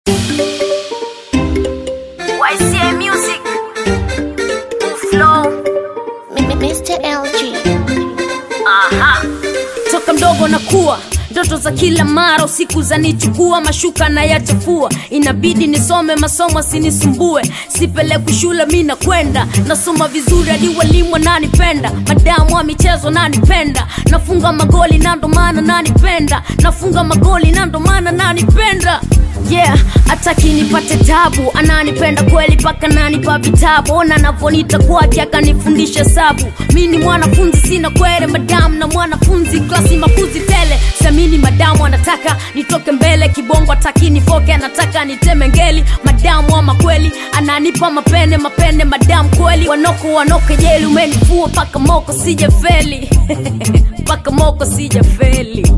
YCA Music Flow Mr. LG. Aha Toka mdogo na kuwa ndoto za kila mara usiku zanichukua mashuka na yachafua inabidi nisome masomo asinisumbue sipelekwi shule mi nakwenda nasoma vizuri hadi walimu wananipenda madamu wa michezo nanipenda nafunga magoli na ndo maana nanipenda nafunga magoli na ndo maana nanipenda yeah hataki nipate tabu ananipenda kweli paka nanipa vitabu ona navonita kwake akanifundisha sabu mi ni mwanafunzi sina kwere madamu na mwanafunzi klasi makuzi tele samini madamu anataka nitoke mbele kibongo ataki nifoke anataka niteme ngeli madamu ama kweli ananipa mapene mapene madamu kweli wanoko wanoke jeli umenifua paka moko sijafeli paka moko sijafeli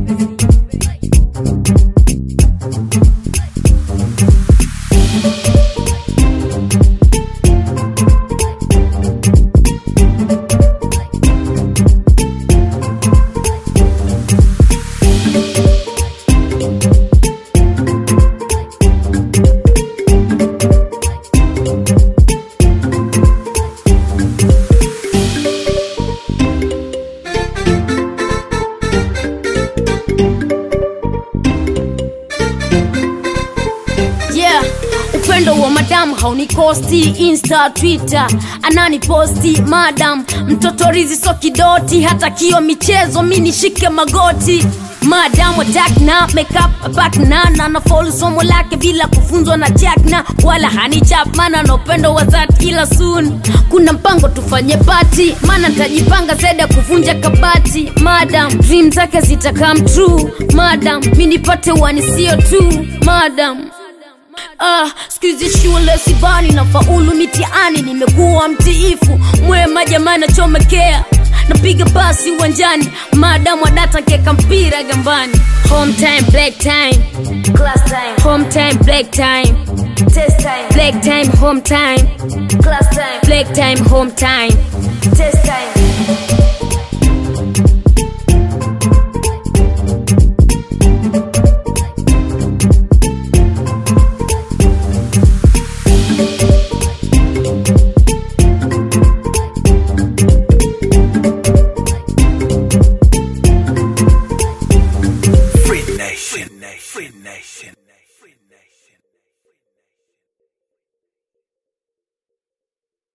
yeah upendo wa madamu haunikosti insta twitter ananiposti madam mtoto rizi so kidoti hata kio michezo mi nishike magoti madam attack na makeup back na na na follow somo lake bila kufunzwa na jack na wala hanichap mana na upendo wa that ila soon kuna mpango tufanye pati maana ntajipanga zaidi ya kuvunja kabati madam dream zake zita come true madam mi nipate wanisio tu madam Ah, skuizi shule sibani na faulu mitiani nimekuwa mtiifu mwema jamani nachomekea napiga basi uwanjani maadamu adata keka mpira gambani home time black time class time home time black time test time black time home time class time black time home time test time